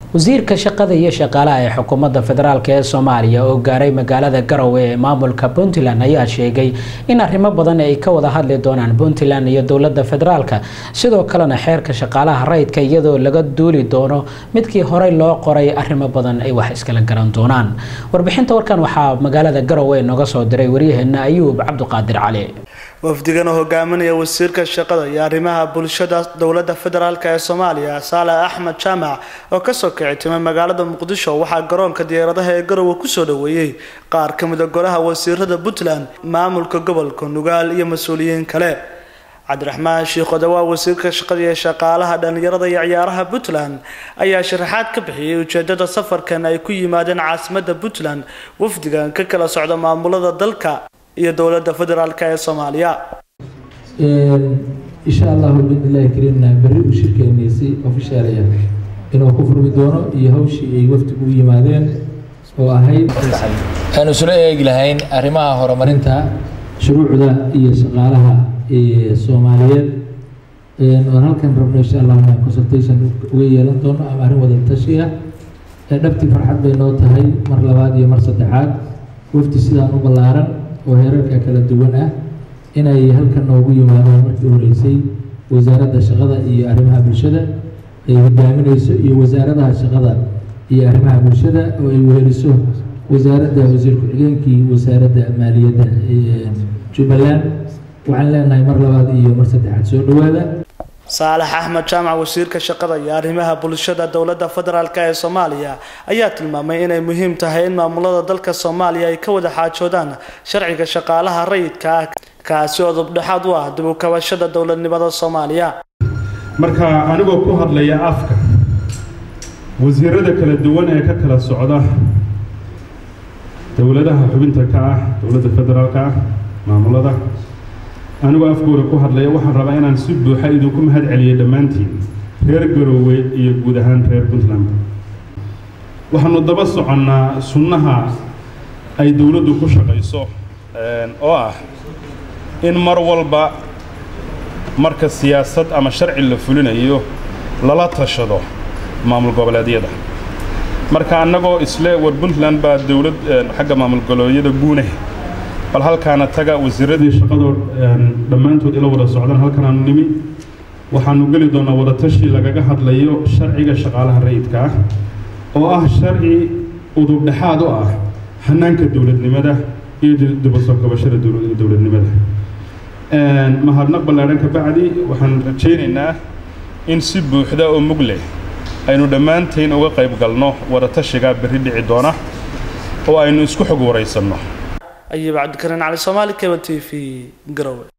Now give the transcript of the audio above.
wasiirka shaqada iyo shaqaalaha ee xukuumadda federaalk ee soomaaliya oo gaaray magaalada garowe ee maamulka puntland ayaa sheegay in arrimo badan ay ka wada hadli doonaan puntland iyo dowladda federaalka sidoo kalena xeerka shaqaalaha rayidka iyadoo laga duuli doono midkii horey loo qoray arrimo badan ay wax iskala garan doonaan warbixinta warkan waxaa magaalada garowe nooga soo diray waryaheena ayuub cabdiqaadir cali wafdigan oo hogaaminaya wasiirka shaqada iyo arrimaha bulshada dowladda federaalk ee soomaaliya saale axmed jaamac oo kasoo kici timay magaalada muqdisho waxaa garoonka diyaaradaha ee garowe kusoo dhaweeyey qaar ka mid a golaha wasiirada puntland maamulka gobolka nugaal iyo mas-uuliyiin kale cabdiraxmaan shiikhoda waa wasiirka shaqada iyo shaqaalaha dhalinyarada iyo ciyaaraha puntland ayaa sharaxaad ka bixiyey ujeedada safarkan ay ku yimaadeen caasimada puntland wafdigan ka kala socda maamulada dalka iyo dowladda federaalk ee soomaaliya insha allahu biidnillahi kariimna berri uu shirkeenaysay ofishaalaya inuu ku furmi doono iyo hawshii ay wafdigu u yimaadeen oo ahayd waxaanu isula eegi lahayn arrimaha horumarinta shuruucda iyo shaqaalaha soomaaliyeed oon halkan rabno insha allah inaan consultation uga yeelan doono ama arrin wada tashi ah dhabtii farxad bay noo tahay mar labaad iyo mar saddexaad wafdi sidaan u ballaaran oo heerarka kala duwan ah inay halkan noogu yimaadaan markii horeysay wasaaradda shaqada iyo arrimaha bulshada ay hogaaminayso iyo wasaaradaha shaqada iyo arrimaha bulshada oo ay weheliso wasaaradda wasiir ku-xigeenkii wasaaradda maaliyadda jubbaland waxaan leenahay mar labaad iyo mar saddexaad soo dhawaada saalax axmed jaamac wasiirka shaqada iyo arrimaha bulshada dowladda federaalk ee soomaaliya ayaa tilmaamay inay muhiim tahay in maamulada dalka soomaaliya ay ka wada xaajoodaan sharciga shaqaalaha rayidka ah kaasi oo dubdhexaad u ah dib u kabashada dowladnimada soomaaliya marka anigoo ku hadlaya afka wasiirada kala duwan ee ka kala socda dowladaha xubinta ka ah dowladda federaalka ah maamulada anigoo afkooda ku hadlaya waxaan rabaa inaan si buuxa idinku mahad celiyay dhammaantiin reer garoowe iyo guud ahaan reer puntland waxaanu daba soconnaa sunnaha ay dowladdu ku shaqayso oo ah in mar walba marka siyaasad ama sharci la fulinayo lala tashado maamul goboleedyada marka annagoo isle war puntland baa dowlad xagga maamul goboleedyada guune bal halkaana taga wasiiradii shaqadoo dhammaantood ila wada socdaan halkanaanu nimi waxaanu geli doonnaa wadatashi lagaga hadlayo sharciga shaqaalaha rayidka ah oo ah sharci udubdhexaad u ah hanaanka dowladnimada iyo dibasoo kabashada dowladnimada mahadnaq ballaadhan ka bacdi waxaan rajaynaynaa in si buuxda oo mug leh aynu dhammaantayn uga qayb galno wadatashigaa berri dhici doona oo aynu isku xog waraysanno ayuub cabdikariin cali soomaali keba t v garowe